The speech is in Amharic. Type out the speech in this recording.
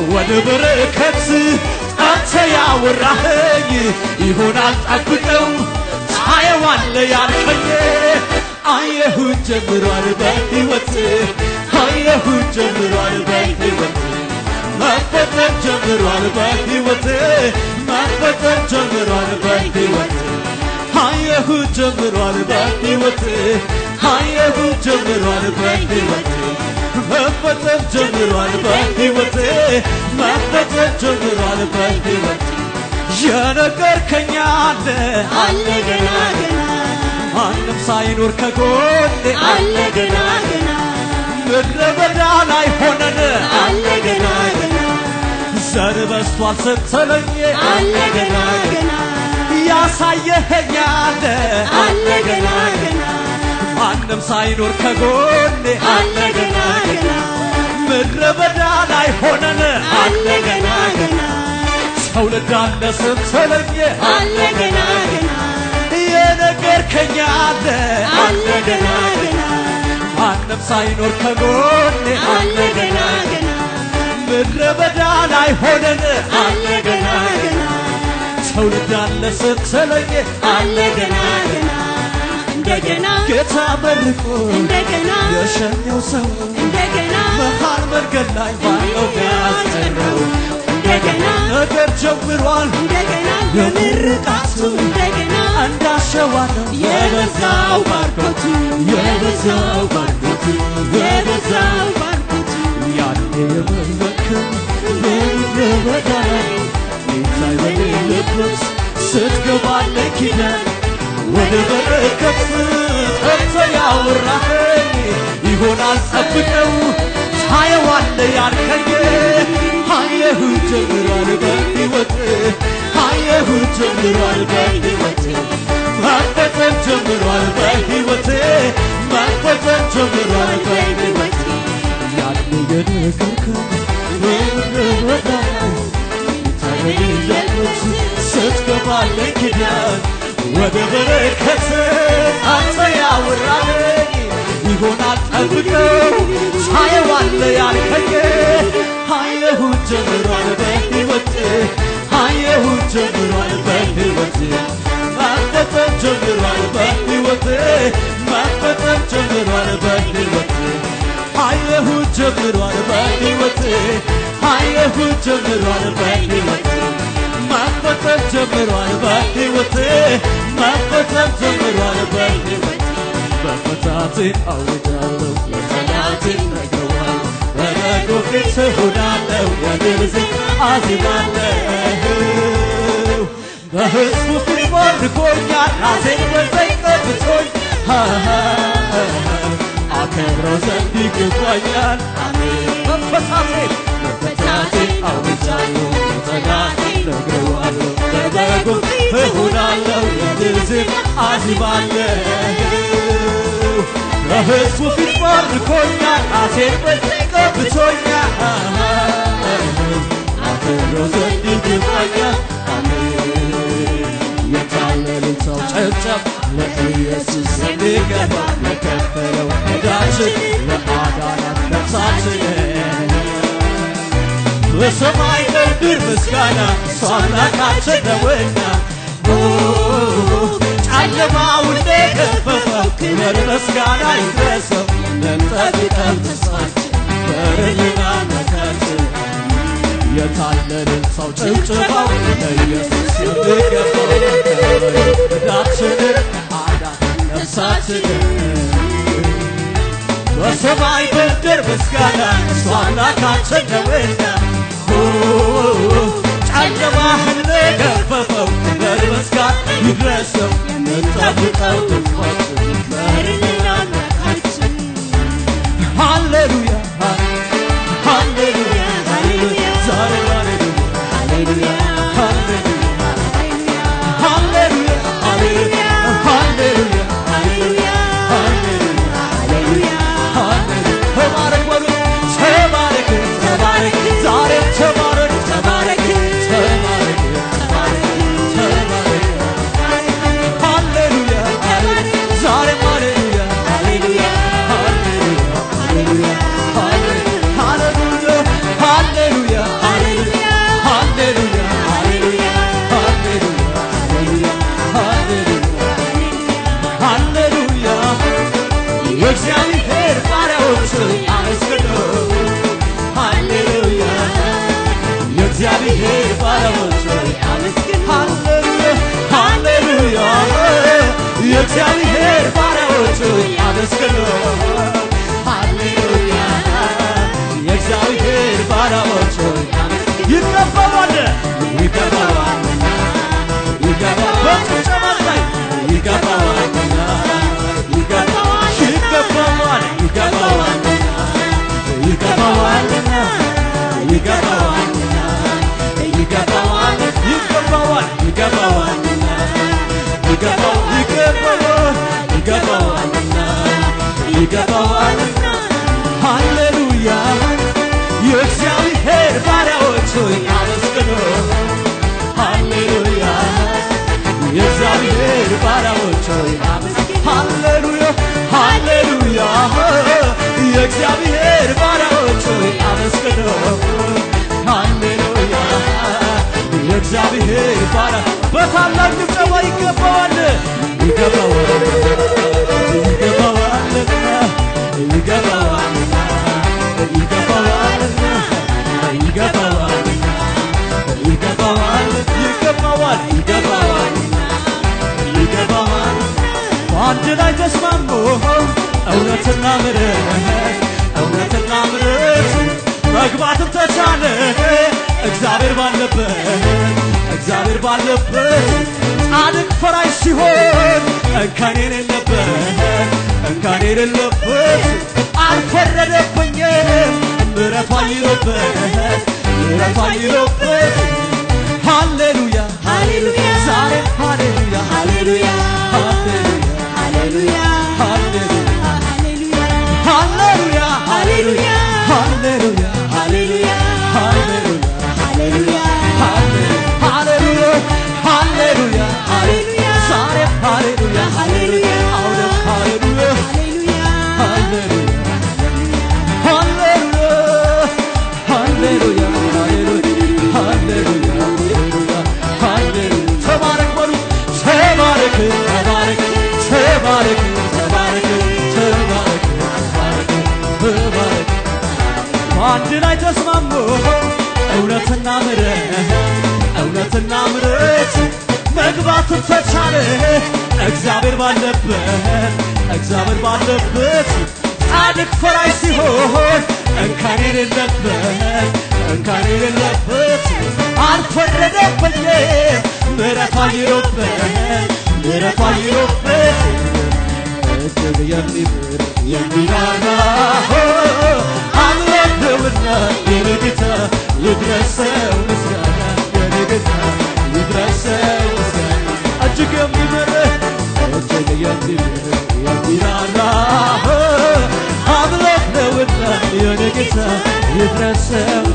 ወደ በረከት አንተ ያወራኸኝ ይሆናል ጠብቀው ታየዋለ ያልከኝ አየሁት ጀምሯል በሕይወት አየሁት ጀምሯል በሕይወት መፈጠር ጀምሯል በሕይወት መፈጠር ጀምሯል በሕይወት አየሁት ጀምሯል በሕይወት አየሁት ጀምሯል በሕይወት መፈጠር ጀምሯል በሕይወት መፈጠር ጀምሯል በሕይወት የነገርከኝ አለ አለ ገና ገና ማንም ሳይኖር ከጎኔ አለ ገና ገና ምድረ በዳ ላይ ሆነን አለ ገና ገና ዘር በስቷል ስትለኝ አለ ገና ገና ያሳየኸኝ አለ አለ ገና ገና ማንም ሳይኖር ከጎኔ አለ ገና ገና ምድረ በዳ ላይ ሆነን አለ ገና ገና ትውልድ አለ ስትለኝ አለ ገና ገና የነገርከኝ አለ አለ ገና ገና ማንም ሳይኖር ከጎኔ አለ ገና ገና ምድረ በዳ ላይ ሆነን አለ ገና ገና ትውልድ አለ ስትለኝ አለ ገና ገና እንደገና ጌታ መርቆ እንደገና የሸኘው ሰው እንደገና መሃል መንገድ ላይ ባለው ያስቀረው እንደገና ነገር ጀምሯል እንደገና የምርቃቱ እንደገና እንዳሸዋ ነው የበዛው ባርኮቱ የበዛው ባርኮቱ የበዛው ባርኮቱ ያኔ የመለክም በምድረ በዳ ላይ ጌታ በሌለበት ስትገባለ ኪዳን ወደ በረከት ጠርቶ ያወራኸኝ ይሆናል ጠብቀው ታየዋለ ያልከኝ አየሁ ጀምሯል በሕይወት አየሁ ጀምሯል በሕይወት መፈጠር ጀምሯል በሕይወት መፈጠር ጀምሯል በሕይወት ያኔ የነገርከኝ በምድረ በዳ ላይ በሌለበት ስትገባለ ኪዳን ወደ በረከት አንተ ያወራኸኝ ይሆናል ጠብቀው ታየዋለ ያልከኝ አየሁት ጀምሯል በሕይወት አየሁት ጀምሯል በሕይወት መፈጠር ጀምሯል በሕይወት መፈጠር ጀምሯል በሕይወት አየሁት ጀምሯል በሕይወት አየሁት ጀምሯል በሕይወት መፈጠር ጀምሯል በሕይወት መፈጠር ጀምሯል በሕይወት በፈታቴ አውጃለሁ ለጠላቴ ነግረዋለሁ በበጎ ፊት እሆናለሁ የድል ዜማ አዜማለሁ በሕዝቡ ፊት ባርኮኛል ራሴን በዘይት ቀብቶኝ አከብረው ዘንድ ይገባኛል አሜን መፈታቴ መፈታቴ አውጃለሁ ለጠላቴ ነግረዋለሁ በበጎ እሆናለሁ የድል ዜማ አዜማለሁ በሕዝቡ ፊት ባርኮኛል ራሴን በዘይት ቀብቶኛል አከብረው ዘንድ ይገባኛል አሜን የታለልን ሰው ጨብጨብ ለኢየሱስ የሚገባ ለከፈለው ዕዳችን ለአዳናት ነፍሳችን በሰማይ በምድር ምስጋና እሱ አምላካችን ነውና ኦ፣ ጨለማውን የገፈፈው ክብር ምስጋና ይድረሰው ለንጠብቀው ተስፋችን በርልና መካችን የታለልን ሰው ጭብጭባው ለኢየሱስ የሚገባው ዕዳችንን አዳን ነፍሳችንን በሰማይ በምድር ምስጋና እሱ አምላካችን ነውና ኦ፣ ጨለማህን ለገፈፈው ክብር ምስጋና ይድረሰው የምንጠብቀው ተስፋችን በርልና መካችን ሃሌሉያ ሃሌሉያ ሃሌሉያ ዛሬ ሃሌሉያ ሃሌሉያ ሃሌሉያ ሃሌሉያ ሃሌሉያ ሃሌሉያ ሃሌሉያ ሃሌሉያ ሃሌሉያ ተባረክ በሉ ተባረክ ተባረክ ዛሬ ተባረክ ተባረክ ተባረክ ተባረክ ሃሌሉያ ሃሌሉያ ዛሬም ሃሌሉያ የእግዚአብሔር ባሪያዎች ሆይ አመስግኑ ሃሌሉያ ሃሌሉያ የእግዚአብሔር ባሪያዎች ሆይ አመስግኑ ሃሌሉያ የእግዚአብሔር ባሪያዎች ሆይ ይገባዋል ይገባዋልና ይገባዋል በጭብጨባ ላይ ይገባዋልና ይገባዋል ይገባዋል ይገባዋልና ይገባዋልና ይገባዋልና ይገባዋል ይገባዋል ይገባዋልና ይገባው ይገባዋል ይገባዋልና ይገባዋልና ሃሌሉያ የእግዚአብሔር ባሪያዎች ሆይ አመስግኑ ሃሌሉያ የእግዚአብሔር ባሪያዎች ሆይ ሃሌሉያ ሃሌሉያ የእግዚአብሔር ባሪያዎች ሆይ አመስግኑ ሃሌሉያ የእግዚአብሔር ባሪያ በታላቅ ጭብጨባ ይገባዋል ይገባዋል ይገባዋልና ይገባዋልና ይገባዋልና ይገባዋልና ይገባዋል ይገባዋል ይገባዋል ይገባዋል በአንድ ላይ ተስማሙ እውነትና ምሕረት እውነትና ምሕረት መግባትም ተቻለ እግዚአብሔር ባለበት እግዚአብሔር ባለበት ጻድቅ ፈራጅ ሲሆን እንከን የሌለበት እንከን የሌለበት አልፈረደብኝም ምሕረቱ አይሎበት ምሕረቱ አይሎበት ሃሌሉያ ሃሌሉያ ዛሬ ሃሌሉያ ሃሌሉያ ሃሌሉያ ሃሌሉያ ሃሌሉያ ሃሌሉያ ሃሌሉያ ሃሌሉያ ሃሌሉያ ሃሌሉያ ሃሌሉያ ሃሌሉያ ሃሌሉያ ሃሌሉያ ዛሬ ሃሌሉያ ሃሌሉያ አሁንም ሃሌሉያ ሃሌሉያ ሃሌሉያ ሃሌሉያ ሃሌሉያ ሃሌሉያ ሃሌሉያ ሃሌሉያ ተባረክ በሉ ተባረክ ተባረክ ተባረክ ተባረክ ተባረክ ተባረክ ተባረክ በአንድ ላይ ተስማሙ እውነትና ምሕረት እውነትና ምሕረት መግባትን ተቻለ እግዚአብሔር ባለበት እግዚአብሔር ባለበት ጻድቅ ፈራጅ ሲሆን እንከን የሌለበት እንከን የሌለበት አልፈረደብኝም ምሕረቱ አይሎበት ምሕረቱ አይሎበት እጅግ የሚምር የሚራራ አምላክ ነውና የኔ ጌታ ይድረሰው ምስጋና የኔ ጌታ ይድረሰው ምስጋና እጅግ የሚምር እጅግ የሚምር የሚራራ አምላክ ነውና የኔ ጌታ ይድረሰው